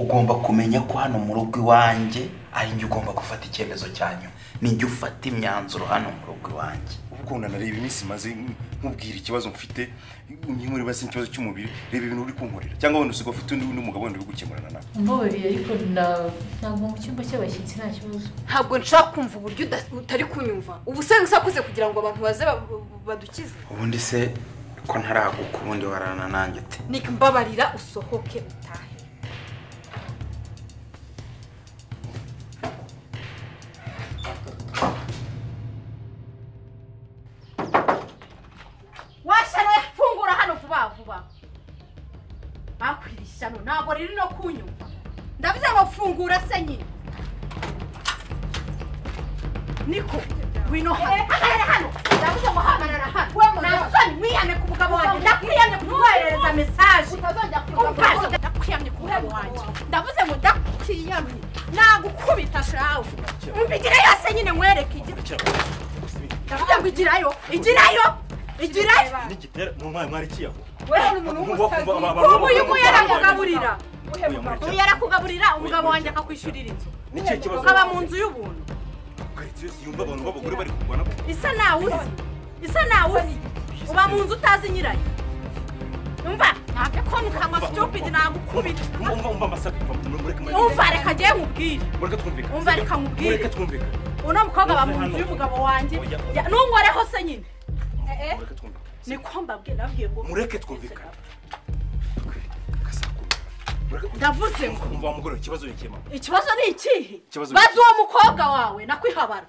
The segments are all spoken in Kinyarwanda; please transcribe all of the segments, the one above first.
ugomba kumenya ko hano mu rugo iwanjye ari njye ugomba gufata icyemezo cya nyuma njye ufata imyanzuro hano mu rugo iwanjye ubwo nareba iminsi maze nkubwira ikibazo mfite nk'inkuru basi ikibazo cy'umubiri reba ibintu uri kunkorera cyangwa wenda usigaye ufite undi mugabo wenda uri gukemurana nawe mbabariye ariko ntabwo mu cyumba cy'abashyitsi nta kibazo ntabwo nshaka kumva uburyo utari kunyumva ubu usanga usakuze kugira ngo abantu baze badukize ubundi se ko ntaraguka ubundi warana nanjye ute nika mbabarira usohoke utahe washara fungura hano vuba vuba bakwira ishyano ntabwo riri no kunyumva ndavuze ngo fungura se nyine niko wino hano hagarara hano ndavuze ngo hagarara hano nasoni mwihane ku mugabo wanjye ndakwiyamye kumwoherereza mesaje kumbaza ndakwiyamye ku mugabo wanjye ndavuze ngo ndakwiyamye nagukubita shawe mbigira yose nyine nkwereke igice ndavuga ngo igirayo igirayo igirayo n'igitera mu mwanya mwari kiyaho wewe uri umuntu w'umusazi ubu uyu nguyu yarakugaburira ubu yarakugaburira umugabo wanjye akakwishyurira inzu n'ikihe kibazo ukaba mu nzu y'ubuntu karitsiye yose yumva abantu b'abagore bari kurwana isa nawe uzi isa nawe uzi uba mu nzu utazi nyirayo umva ntabwo kona ukanywa stupid nagukubita umva umva amasaku mureka mureka umva reka agiye nkubwire mureka twumvikane umva reka nkubwire mureka twumvikane uno mukobwa aba mu nzu y'umugabo wanjye Ya- nungoreho se nyine mureka twumvikane niko mbabwiye nababwiye ngo mureke twumvikane Kasaku. Mureka twumvikane. ndavuze ngo umva wa mugore we, ikibazo ni ikihe mama ikibazo ni ikihe Ikibazo ni bazi iki? uwo mukobwa wawe nakwihabara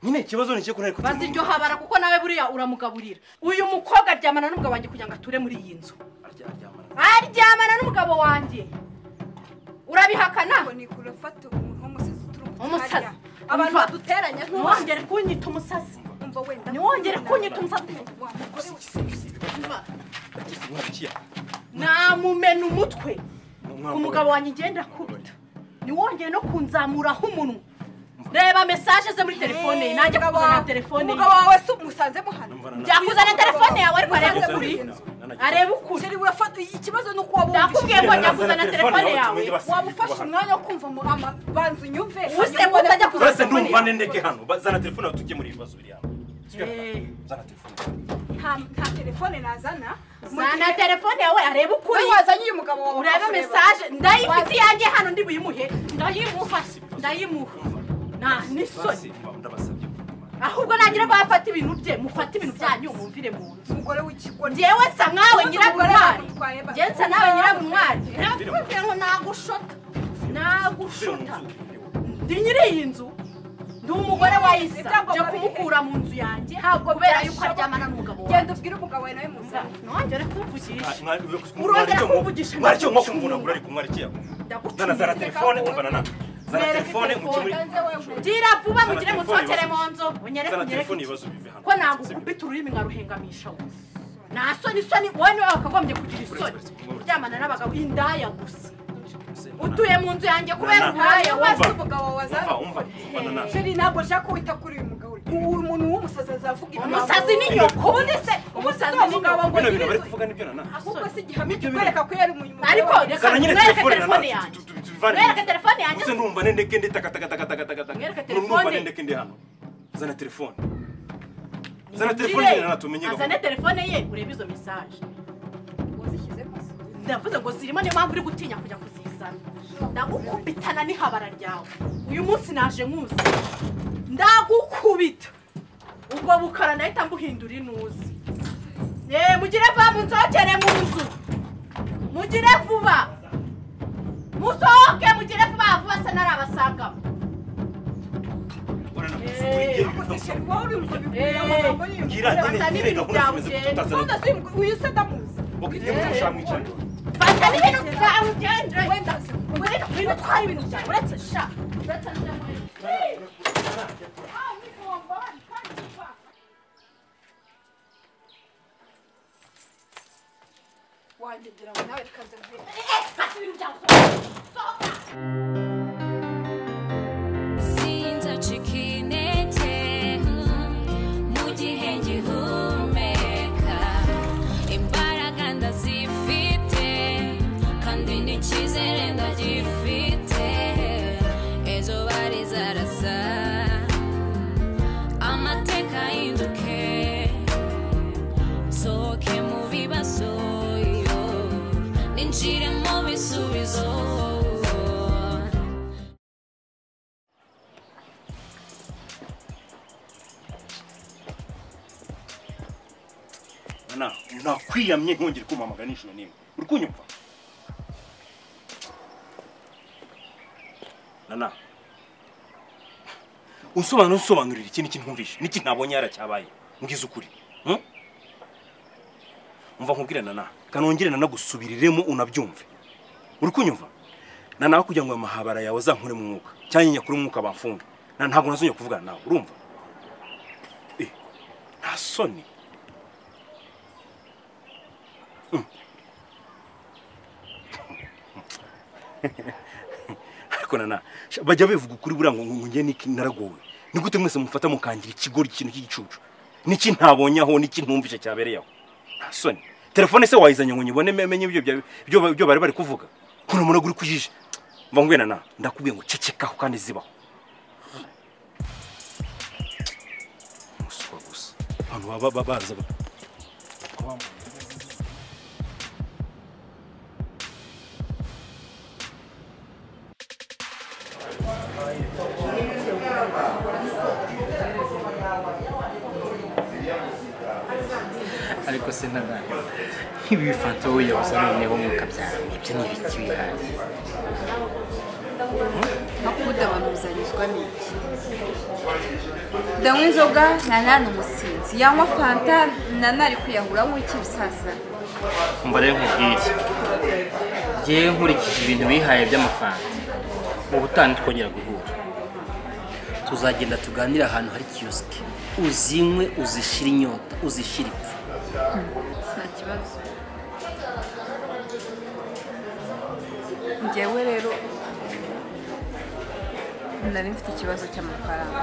nyine ikibazo ni ikihe ko ntari bazi iryo habara kuko nawe buriya uramugaburira uyu mukobwa aryamana n'umugabo wanjye kugira ngo ature muri iyi nzu aryamana n'umugabo wanjye urabihakana ngo ni kurafata umuntu w'umusazi uturi umusazi abantu Umva, baduteranya nk'umusazi ntiwongere kunyita umusazi umva wenda ntiwongere kunyita umusazi wa mugore we Umva, mwari kiyaho namumena umutwe Umwana umugabo wanjye ngenda kubita niwongeye no kunzamuraho umunwa reba mesaje ze muri telefone ye najya kuzana telefone ye umugabo wawe si umusanze muhana Numva na- yakuzana telefone yawe ariko arebe Umusanze ukuri muri iyi nzu. arebe ukuri Jerry, urafata ikibazo ni uko wabumvise ndakubwiye ko njya kuzana Telefone telefone yawe yawe tumenye basi. waba ufashe umwanya wo kumva mu- ama- banza unyumve Ubuse ngo utajya kuza- Uretse ndumva ne ndeke hano bazana telefone aho tujye muri ibibazo biri hano Eh. zana telefone nta nta telefone nazana mu zana gihe- telefone yawe arebe ukuri Wowe wazanye uyu mugabo wawe urebe ukakureba. mesaje ndayifite iyanjye hano ndi buyimuhe ndayimuha ndayimuha nta n'isoni Basi, mba- ndabasabye ahubwo nagira ngo yafate ibintu bye mufate ibintu byanyu mumvire mu nzu umugore w'ikigoryi njyewe nsa nkawe nyirabuntwari Umugore wa- njyewe nsa nawe nyirabuntwari nakubwira ngo nagushota nagushota ndi nyiri iyi nzu ndi umugore wa isa nje kumukura mu nzu yanjye kubera yuko aryamana n'umugabo wawe genda ubwire umugabo wawe nawe musa ntongere kumvugisha mwari kumvugisha. mwari cyo mwakumvunagura ariko mwari kiyaho zana zana ndagucumbiye telefone umva na nana zana Nereka telefone mu telefone. kimuri gira vuba Zana mugire telefone munsokere ibibazo. mu nzu unyereke zana unyereke telefone iki. ibibazo bive hano ko nagukubita ururimi nkaruhengamisha wowe nta soni soni wowe niwe wakagombye kugira isoni kuryamana n'abagabo indaya gusa utuye mu nzu yanjye kubera Nana. uburaya maso wose umugabo wawe umva azana umva umva na nana Jerry, ntabwo nshaka ko wita kuri uyu mugabo uyu muntu w'umusazi azavuga ibintu umusazi ni nyoko ubundi se umusazi ni nyoko umugabo bino bintu bari kuvuga nibyo nana ahubwo si igihamya kikwereka ko yari umuntu ariko reka zana nyine mwereke telefone telefone nana yanjye tubivane mwereke telefone yanjye gusa ndumva ne ndeke ndi takatakatakatakatakataka Mwereke ndumva ne telefone. ndeke ndi hano zana telefone zana telefone nyine nana tumenye azane telefone ye urebe izo mesaje ndavuze ngo zirimo niyo mpamvu uri gutinya kujya kuzizana ndagukubitana n'ihabara ryawe uyu munsi naje nkuzi ndagukubita ubwo bukara nahita mbuhindura inuzi yeee mugire vuba munsokere mu nzu mugire vuba musohoke mugire vuba vuba se narabasangamo Eh, fata n'ibintu byawe ugende uyu se ndamuzi fata n'ibintu byawe ugende wenda wenda utwara ibintu byawe uretse sha uretse n'ibyawe wanjye ngira ngo nawe reka nze nkwereke. fata ibintu byawe usohoke sinzacika intege mu gihe ngihumeka imbaraga ndazifite kandi n'icyizere ndagifite na nakwiyamye ntongere kumamagana inshuro n'imwe uri kunyumva nana unsobanura unsobanurira iki niki ntumvishe niki ntabonye yaracyabaye mbwiza ukuri hmm? umva nkubwire nana kanongere nana gusubiriremo unabyumve uri kunyumva nanawe kugira ngo ayo mahabara yawe azankure mu mwuka cyangwa nyakuri mu mwuka bamfunge na ntabwo nazongera kuvugana nawe urumva Eh, nta soni Mm. ariko nana sha, bajya bivuga ukuri buriya ngo ngo njye niki naragowe ni gute mwese mufata mukangira ikigori ikintu cy'igicucu niki ntabonye aho niki ntumvise cyabereye aho nta soni telefone se wayizanye ngo nyibone menye ibyo bya- byo ba- byo bari bari kuvuga kuna munago uri kujije mva ngwena na ndakubwiye ngo cecekaho kandi zibaho umuswa gusa abantu baba baba- baza ba- ariko se nana nk'ibifato yabuze noneho mukabyara ibyo ni ibiki bihaye makuda abantu bizarizwa n'iki ndanywa inzoga nana ni umusinzi yanywa fanta nana ari kwiyahura nk'iki bisasa umva rero nkubwire ngewe nkurikije ibintu wihaye by'amafaranga mu butani twongera guhura tuzagenda tuganire ahantu hari kiyosike uzinywe uzishire inyota uzishire ipfa nta kibazo ngewe rero nari mfite ikibazo cy'amafaranga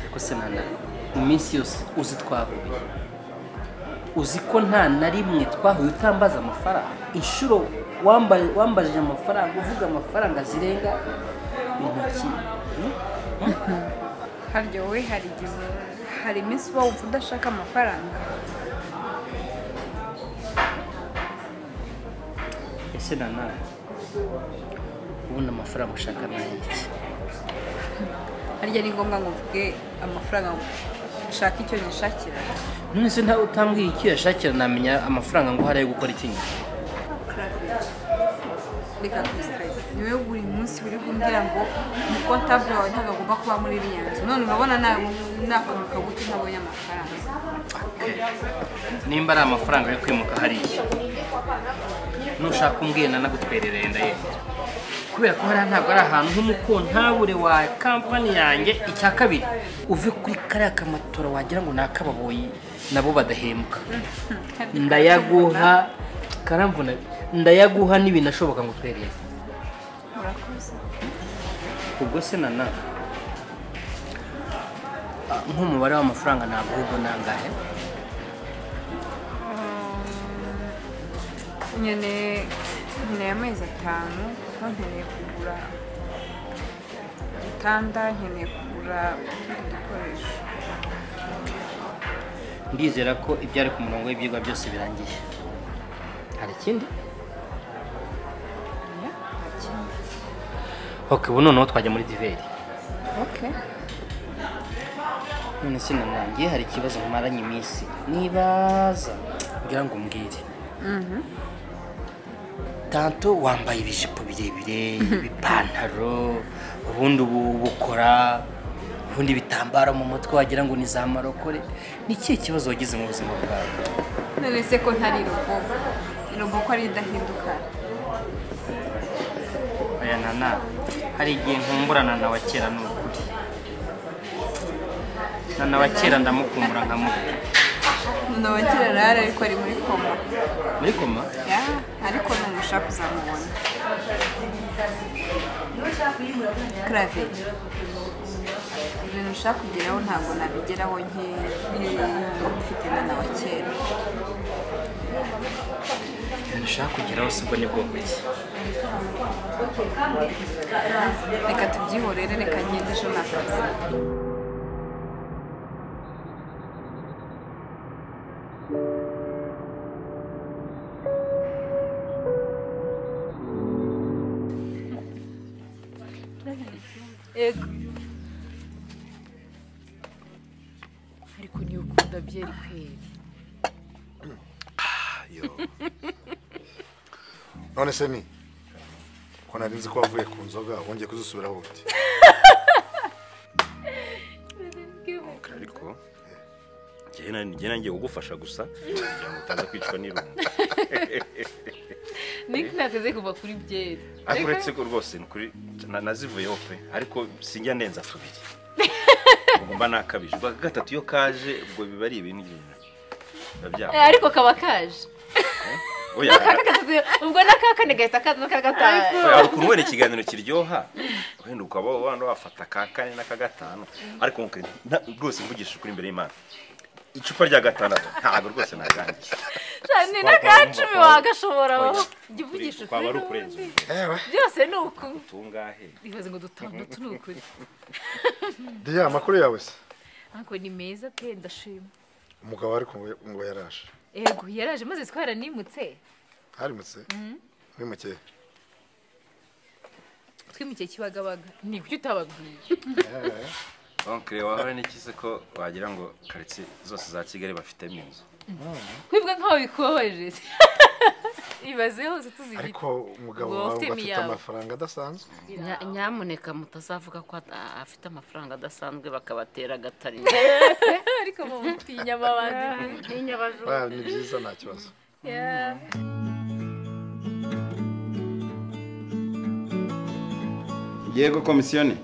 ariko se nana iminsi yose uzi twahuye uzi ko nta na rimwe twahuye utambaza amafaranga inshuro wamba- wambajije amafaranga uvuga amafaranga zirenga intoki hmm? harya wowe hari igihe hari iminsi uba wumva udashaka amafaranga ese nana ubundi amafaranga ushaka ni ay'iki harya ni ngombwa ngo mvuge amafaranga ushaka icyo nishakira none se ntawe utambwiye icyo yashakira namenya amafaranga ngo hariyo gukora iki nyuma reka kwisitayisi ni wowe buri munsi uri kumbwira ngo umukontabure wawe ntabwo agomba kuba muri iriya nzu none urabona nawe nakantu kagufi ntabonye amafaranga nimba ari amafaranga yo kwimuka hariya nushaka umbwiye nana gutwerereye ndayenda kubera ko hariya ntabwo ari ahantu nk'umukontabure wa kampani yanjye icya kabiri uve kuri kariya kamatora wagira ngo ni ak'ababoyi nabo badahembwa ndayaguha karamvuna ndayaguha n'ibintu ashoboka ngo utwerereze urakoze ubwo se nana ah, nk'umubare w'amafaranga ntabwo ahubwo ni angahe nkeneye nkeneye amezi atanu kuko nkeneye kugura igitanda nkeneye kugura utundi dukoresho ndizera ko ibyari ku murongo w'ibyigwa byose birangiye hari ikindi Ya, nta kindi ok ubu noneho twajya muri diveri oke none se na nanjye hari ikibazo maranye iminsi nibaza ngira ngo umbwire tanto wambaye ibijipo birebire ibipantaro ubundi ubu bukora ubundi ibitambaro mu mutwe wagira ngo ni za marokore ni ikihe kibazo wagize mu buzima bwawe none se ko ntari roboko roboko ari idahinduka aya nana hari igihe nkumburana na wa kera ni ukuri nana wa kera ndamukumbura nka muto none abakira rara ariko ari muri koma muri koma Ya, ariko numushaka uzamubona clave ibintu ushaka kugeraho ntabwo nabigeraho nkeya mfite na nawa kera ibintu ushaka kugeraho si ubwo ni bwo buke reka tubyihorere reka ngende ejo nakazi ariko ni uko tugura byeri kweri Yo. none se ni ko nari nzi ko wavuye ku nzoga wongeye kuzisubiraho uti ariko njyewe na- njyewe nangiye kugufasha gusa kugira ngo utaza kwicwa n'irungu niko nateze kuva kuri byeri ariko uretse ko rwose ni kuri na- nazivuyeho pe ariko sinjya ndenza tubiri ubwo mba nakabije ubwa gatatu iyo kaje ubwo biba ari ibintu byiza biba Eh, byaba ariko kaba kaje oya ubwo n'aka kane gahita kaza n'aka gatanu oya, hari ukuntu wenda ikiganiro kiryoha wenda ukaba wanda wafata ka kane n'aka gatanu ariko nk'uko- na- rwose mvugisha ukuri imbere y'imana icupa rya gatandatu ntabwo rwose nagangiye ni n'aka cumi wagashobora wowe jya uvugisha kwaba ari ukuri ukurenza n'ubundi. ewe byose ni uku utungahe ibaze ngo dutandatu ni ukuri diya amakuru yawe se ariko ni meza pe ndashima umugabo ariko ngo- ngo yaraje yego yaraje maze twara nimutse harimutse mwimukeye twimukiye kibagabaga ni kuki utababwiye onkire wawe n'ikize ko wagira ngo karitsiye zose za kigali bafitemo inzu twebwe nk'aho bikubabaje ibaze hose tuzigite ariko umugabo Ngo wawe ufite ngo afite imiyago. amafaranga adasanzwe Nya- nyamuneka mutazavuga ko at- afite amafaranga adasanzwe bakabatera agatari ariko mutinya amabandi Ah, ni byiza nta kibazo yego komisiyoni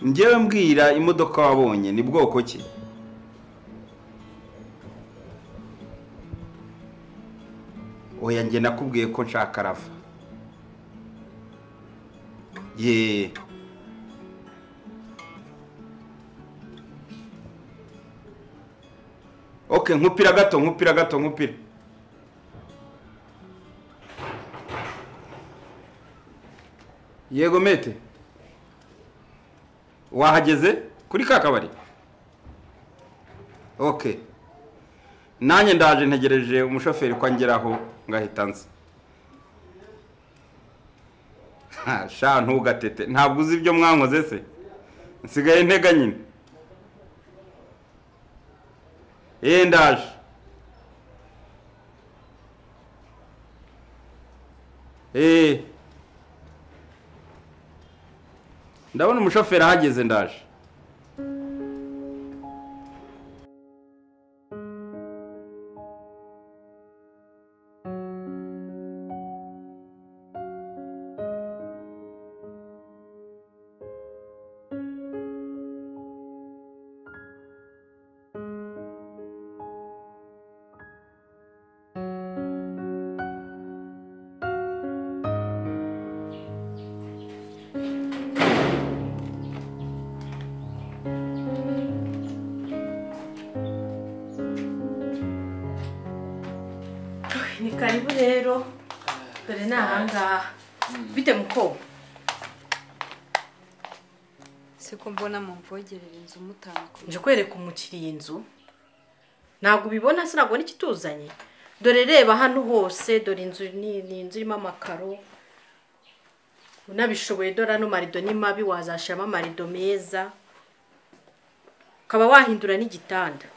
njyewe mbwira imodoka wabonye ni bwoko ki oya njye nakubwiye ko nshaka rava ye ok nkupira gato nkupira gato nkupira yego mete wahageze kuri ka kabari ok nanjye ndaje ntegereje umushoferi ko angeraho ngahita nza Ha, sha ntugatete ntabwo uzi ibyo mwankoze se nsigaye ntega nyine eee ndaje eee ndabona umushoferi ahageze ndaje ni karibu rero dore ni ahangaha bite mukobwa siko mbona mumvogerera inzu mutanga nje kwereka umukiriya inzu ntabwo ubibona se ntabwo n'ikituzanye dore reba hano hose dore inzu ni ni inzu irimo amakaro unabishoboye dore ano marido ni mabi wazashyiramo amarido meza ukaba wahindura n'igitanda